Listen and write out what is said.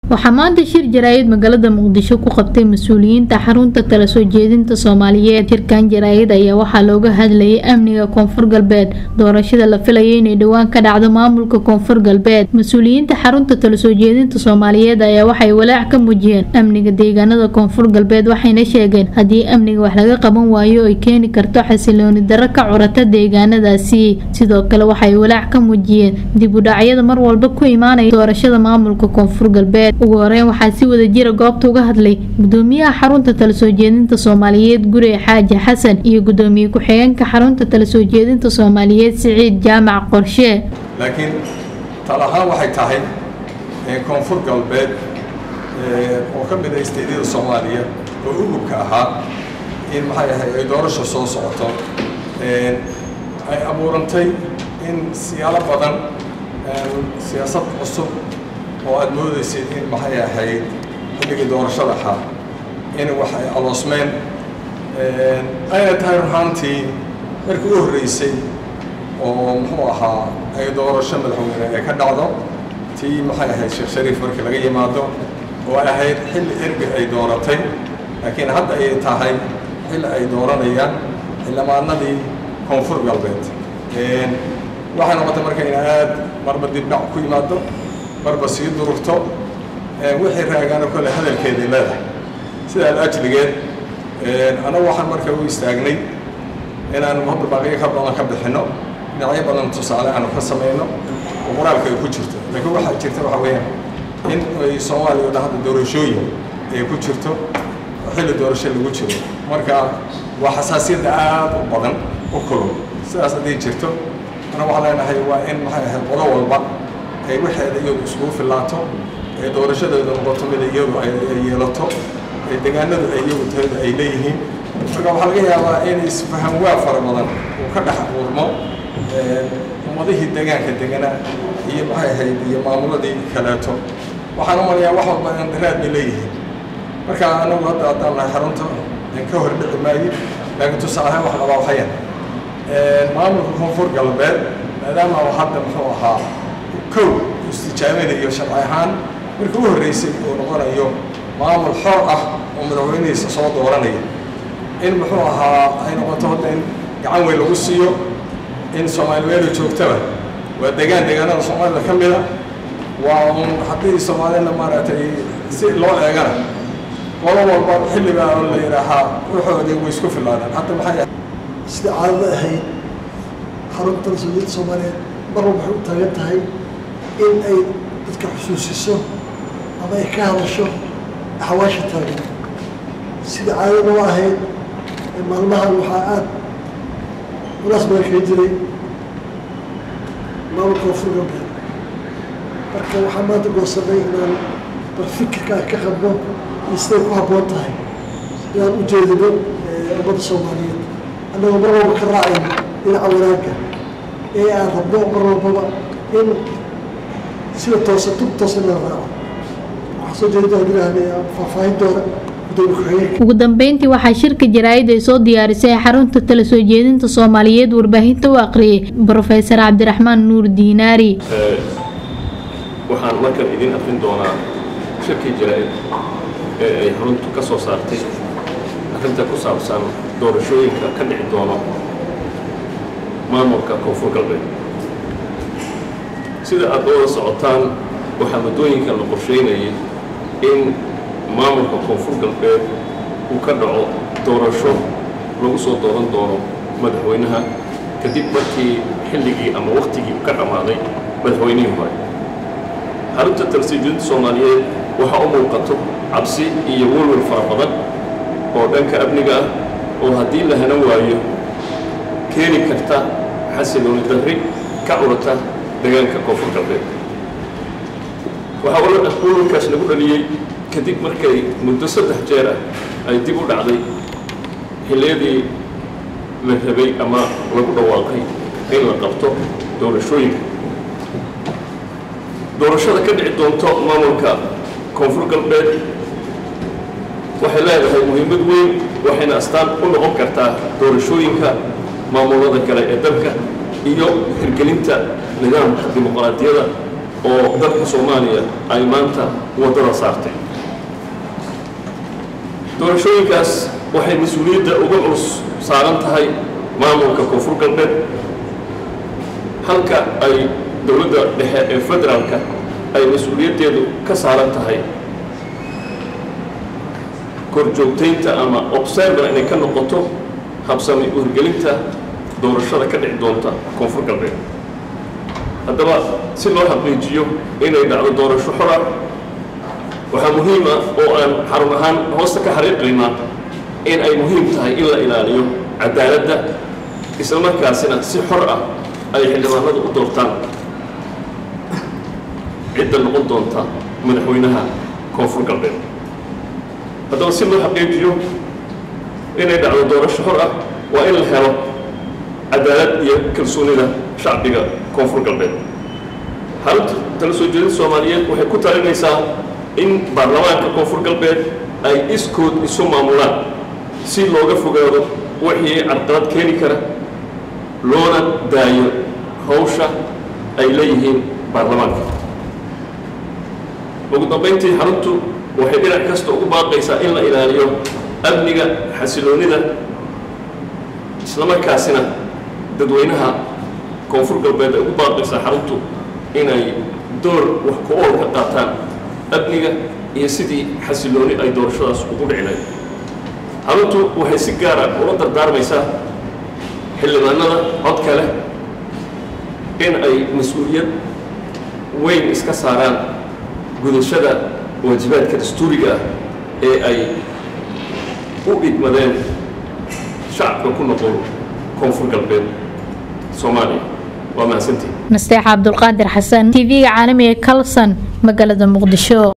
waxaa maanta shir jaraa'id magaalada muqdisho ku qabtay mas-uuliyiinta xarunta tala soo jeedinta soomaaliyeed shirkan jaraa'id ayaa waxaa looga hadlayay amniga koonfur galbeed doorashada la filayo inay dhowaan ka dhacdo maamulka koonfur galbeed mas-uuliyiinta xarunta tala soo jeedinta soomaaliyeed ayaa waxay walaac ka muujiyeen amniga deegaanada koonfur galbeed waxayna sheegeen haddii amniga wax laga qaban waayo ay keeni karto xasilooni darro ka curata deegaanadaasi sidoo kale waxay walaac ka muujiyeen dib u dhacyada mar walba ku imaanaya doorashada maamulka koonfur galbeed ugu horeyn waxaa si wada jira goobta uga hadlay gudoomiyaha xarunta tala soo jeedinta soomaaliyeed gure xaaji xasan iyo gudoomiye ku-xigeenka xarunta tala soo jeedinta soomaaliyeed siciid jaamac qorshe laakiin tal ahaan waxay tahay koonfur galbeed oo ka mid ah isteedyada soomaaliya oo ugubka ahaa in maxay ahay ay doorasho soo socoto ay abuurantay in siyaalo badan siyaasad cusub oo aada moodaysid in maxay ahayd xilligii doorashada ahaa in wax ay aloosmeen ayna tahay ruhaantii markii u horreysay oo muxuu ahaa ay doorasho madaxweyne ay ka dhacdo tii maxay ahayd sheekh shariif markii laga yimaado oo ay ahayd xilli erbi ay dooratay laakiin hadda ay tahay xilli ay dooranayaan xildhibaanadii koonfur galbeed waxay noqotay marka in aad marba dibdhac ku yimaado marba sii durugto wixii raagaano kole hadalkeedii leedahay sidaa ajligeed anagu waxaan marka u istaagnay inaan hadda baaqiyo ka badan ka bixinno dhinacyo badan tusaale aanu ka samayno oo qoraalka ay ku jirto laakiin waxaa jirta waxa weeyaan in ay soomaaliya o dhan hadda doorashooyin ay ku jirto oo xilli doorasho lagu jiro marka waa xasaasiyadda aad u badan u kulul sidaas hadday jirto ana waxaan leenahay waa in maxay ahayd qodo walba ay waxeeda iyadu iskugu filaato ee doorashadeedu noqoto mida iyadu ay yeelato ee deegaanadu ay iyagu tayada ay leeyihiin marka waxaa laga yaabaa in isfahan waa fara badan uu ka dhex abuurmo ummadihii deegaanka deganaa iyo maxay ahayd iyo maamuladii kaleeto waxaan u malayaa wax walba indaraad bay leeyihiin marka anagu hadda haddaan nahay xarunta ka hor dhici maayo laakiin tusaalehaan wax qabaa waxayan maamulka koonfur galbeed maadaama uu hadda muxuu ahaa kow istijaaminayo sharci ahaan markii u horreysay uu noqonayo maamul xor ah oo madaxweynihiisa soo dooranaya in muxuu ahaa ay noqoto hadda in gacan weyn lagu siiyo in soomaali meelo joogtaba waa degaan deegaanada soomaalida ka mida waa un haddii soomaalina maaragtay si loo eegana qolo walba xilligaa oo la yidhaahaa waxoodii way isku filaadaan hadda maxay sida caadada ahayd xarunta mas-uuliyadda soomaaliyeed mar walba waxay u taagan tahay in ay dadka xusuusiso ama ay ka hadasho axwaasha taagan sida caadada u ahayd maalmahan waxaa aada munaas badan kaga jiray maamulka koonfur galbeed marka waxaa maanta goosanay inaan bal fikirkaa ka qabno iyo siday ku habboon tahay inaan u jeedino ummadda soomaaliyeed annagoo mar walba ka raacayno dhinaca wanaagga ee aan rabno mar walbaba in sida toosa tub toosa in la raaco waxaa soo jeedi doona ilaahna faahfaahin doona ugu dambeyntii waxaa shirka jaraa'id ay soo diyaarisay xarunta tala soo jeedinta soomaaliyeed warbaahinta u aqriyay brofesor cabdiraxmaan nuur diinaari waxaan markan idin aqrin doonaa shirkii jaraa'id ee ay xaruntu ka soo saartay arrinta ku saabsan doorashooyinka ka dhici doono maamulka koonfur galbeed sida aad wada socotaan waxaa muddooyinkan la qorsheynayay in maamulka koonfur galbeed uu ka dhaco doorasho lagu soo dooran doono madaxweynaha kadib markii xilligii ama wakhtigii u ka dhammaaday madaxweynihii hore xarunta talsiijinta soomaaliyeed waxaa u muuqato cabsi iyo welwel fara badan oo dhanka amniga ah oo haddii la hanan waayo keeni karta xasilooni darri ka curata deegaanka koonfur galbeed waxaa welwelkaas lagu dhaliyey kadib markay muddo saddex jeer ah ay dib u dhacday xilliyadii la rabay ama lagu dhawaaqay in la qabto doorashooyinka doorashada ka dhici doonto maamulka koonfur galbeed waxay leedahay muhiimad weyn waxayna astaan u noqon kartaa doorashooyinka maamulada kale ee dalka iyo hirgelinta nidaamka dimuqraadiyada oo dalka soomaaliya ay maanta waddada saartay doorashooyinkaas waxay mas-uuliyadda uga culus saaran tahay maamulka koonfur galbeed halka ay dowladda dhexe ee federaalka ay mas-uuliyaddeedu ka saaran tahay korjoogtaynta ama observer inay ka noqoto habsami uurgelinta doorashada ka dhici doonta koonfur galbeed haddaba si loo xaqiijiyo inay dhacdo doorasho xor ah waxaa muhiim ah oo aan xarun ahaan hoosta ka xariiqaynaa in ay muhiim tahay in la ilaaliyo cadaaladda isla markaasina si xor ah ay xildhibaanadu u doortaan cidda noqon doonta madaxweynaha koonfur galbeed haddaba si loo xaqiijiyo inay dhacdo doorasho xor ah waa in la helo cadaalad iyo kalsoonida shacbiga koonfur galbeed xarunta tala soo jeedinta soomaaliyeed waxay ku talinaysaa in baarlamaanka koonfur galbeed ay iskood isu maamulaan si looga fogaado wixii carqalad keeni kara loona daayo hawsha ay leeyihiin baarlamaanka ugu dambayntii xaruntu waxay dhinac kasta ugu baaqaysaa in la ilaaliyo amniga xasiloonida islamarkaasina dadweynaha koonfur galbeed ay ugu baaqaysaa xaruntu inay door wax ku ool ka qaataan amniga iyo sidii xasilooni ay doorashadaas ugu dhici lahayd xaruntu waxay si gaara ula dardaarmaysaa xildhibaanada codka leh in ay mas-uuliyad weyn iska saaraan gudashada waajibaadka dastuuriga ah ee ay u idmadeen shacabka ku noqon koonfur galbeed soomaaliya waa mahadsantii nasteex cabdulqaadir xasan tv-ga caalamiga kalson magaalada muqdisho